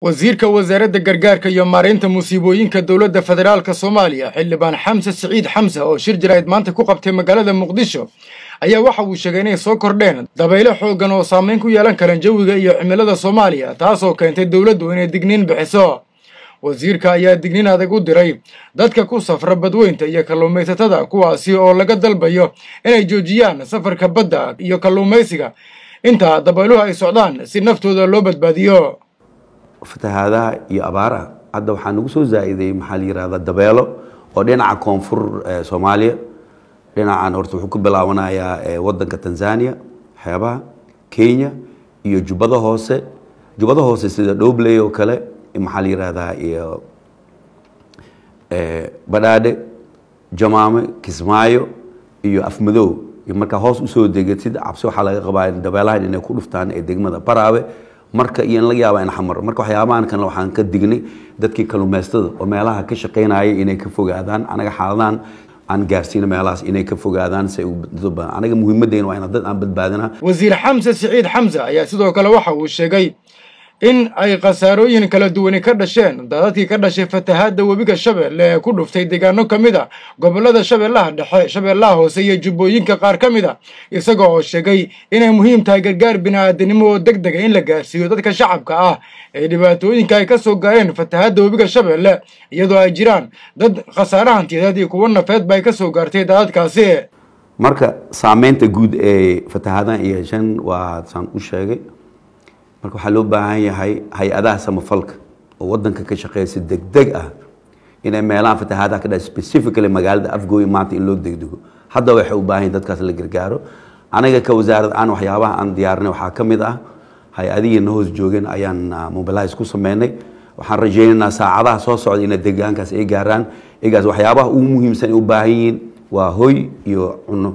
wasiirka wasaaradda gargaarka iyo maareynta musiibooyinka dowladda federaalk soomaaliya xildhibaan xamse siciid xamse oo shir jaraa'id maanta ku qabtay magaalada muqdisho ayaa waxa uu sheegay inay soo kordheen dabaylo xooggan oo saameyn ku yeelan karaan jawiga iyo cimilada soomaaliya taasoo keentay dowladdu inay digniin bixiso wasiirka ayaa digniin adag u diray dadka ku safra badweynta iyo kalluumaysatada kuwaasi oo laga dalbayo inay joojiyaan safarka badda iyo kalluumaysiga inta dabayluhu ay socdaan si naftooda loo badbaadiyo fatahaadaha iyo abaaraha hadda waxaa nagu soo zaa'iday maxaa la yihahda dabeelo oo dhinaca koonfur soomaaliya dhinacan horta wuxuu ku bilaabanayaa wadanka tanzania xeebaha kenya iyo jubbada hoose jubbada hoose sida dhobley oo kale maxaa la yihahdaa iyo badhaadhe jamaame kismaayo iyo afmadow iyo markaa hoos usoo degatid cabsi waxaa laga qabaa dabeelahan inay ku dhuftaan ee degmada baraawe marka iyo in laga yaaba in xamar marka waxyaabahan kan waxaan ka dignay dadkii kalluumaystada oo meelaha ka shaqaynaya inay ka fogaadaan anaga xaaladahan aan gaarsiina meelahaas inay ka fogaadaan si anaga muhiimadeen waa ina dad aan badbaadina wasiir xamse siciid xamse ayaa sidoo kale waxa uu sheegay in ay khasaarooyin kala duwani ka dhasheen daadadkii ka dhashay fatahaadda webiga shabeelle ee ku dhuftay deegaano ka mid a gobollada shabeellaha dhexe shabeellaha hoose iyo jubbooyinka qaar ka mid a isaga oo sheegay inay muhiim tahay gargaar bini'aadanimo oo deg dega in la gaarsiiyo dadka shacabka ah ee dhibaatooyinka ay ka soo gaareen fatahaadda webiga shabeelle iyadoo ay jiraan dad khasaare hantiyadeed iyo kuwo nafeedba ay ka soo gaartay daadadkaasi marka saameynta guud ee fatahaadahan iyo yeesheen waa saan u sheegay marka waxaa loo baahan yahay hay-adaha samafalka oo wadanka ka shaqeysa degdeg ah inay meelaha fatahaadaha ka dhaca specifically magaalada afgooy maanta in loo degdego hadda waxay u baahan yahin dadkaas la gargaaro anaga ka wasaarad aan waxyaabaha aan diyaarinay waxaa ka mid ah hay-adihii na hoos joogeen ayaan mobilize ku sameynay waxaan rajeynaynaa saacadaha soo socda inay deegaankaas ay gaaraan egaas waxyaabaha ugu muhiimsan ay u baahan yihiin waa hoy iyo cuno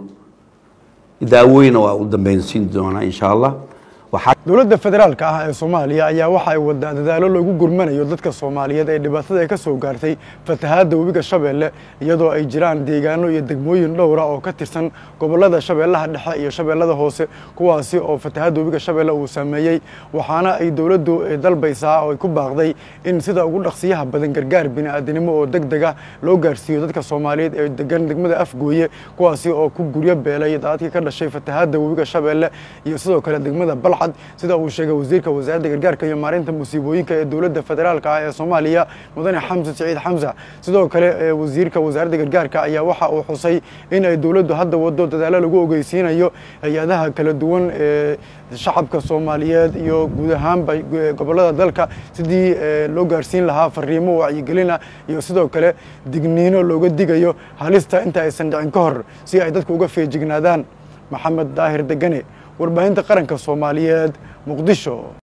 daawooyina waa u dambeynsiin doonaa insha allah dowladda federaalka ah ee soomaaliya ayaa waxa ay wadaa dadaalo loogu gurmanayo dadka soomaaliyeed ee dhibaatada ay ka soo gaartay fatahaadda webiga shabeelle iyadoo ay jiraan deegaano iyo degmooyin dhowra oo ka tirsan gobollada shabeellaha dhexe iyo shabeellada hoose kuwaasi oo fatahaadda webiga shabeelle uu saameeyey waxaana ay dowladdu dalbaysaa oo ay ku baaqday in sida ugu dhaqsiyaha badan gargaar bini'aadanimo oo deg deg ah loo gaarsiiyo dadka soomaaliyeed ee degan degmada afgooye kuwaasi oo ku guryo beelay daadadkii ka dhashay fatahaadda webiga shabeelle iyo sidoo kale degmada balcad sida uu sheegay wasiirka wasaaradda gargaarka iyo maareynta musiibooyinka ee dowladda federaalka ah ee soomaaliya mudane xamse siciid xamse sidoo kale wasiirka wasaaradda gargaarka ayaa waxa uu xusay in ay dowladdu hadda wado dadaalo lagu ogeysiinayo hay-adaha kala duwan ee shacabka soomaaliyeed iyo guud ahaanba gobollada dalka sidii loo gaarsiin lahaa fariimo wacyigelina iyo sidoo kale digniino looga digayo halista inta aysan dhicin ka hor si ay dadku uga feejignaadaan maxamed daahir degane warbaahinta qaranka soomaaliyeed muqdisho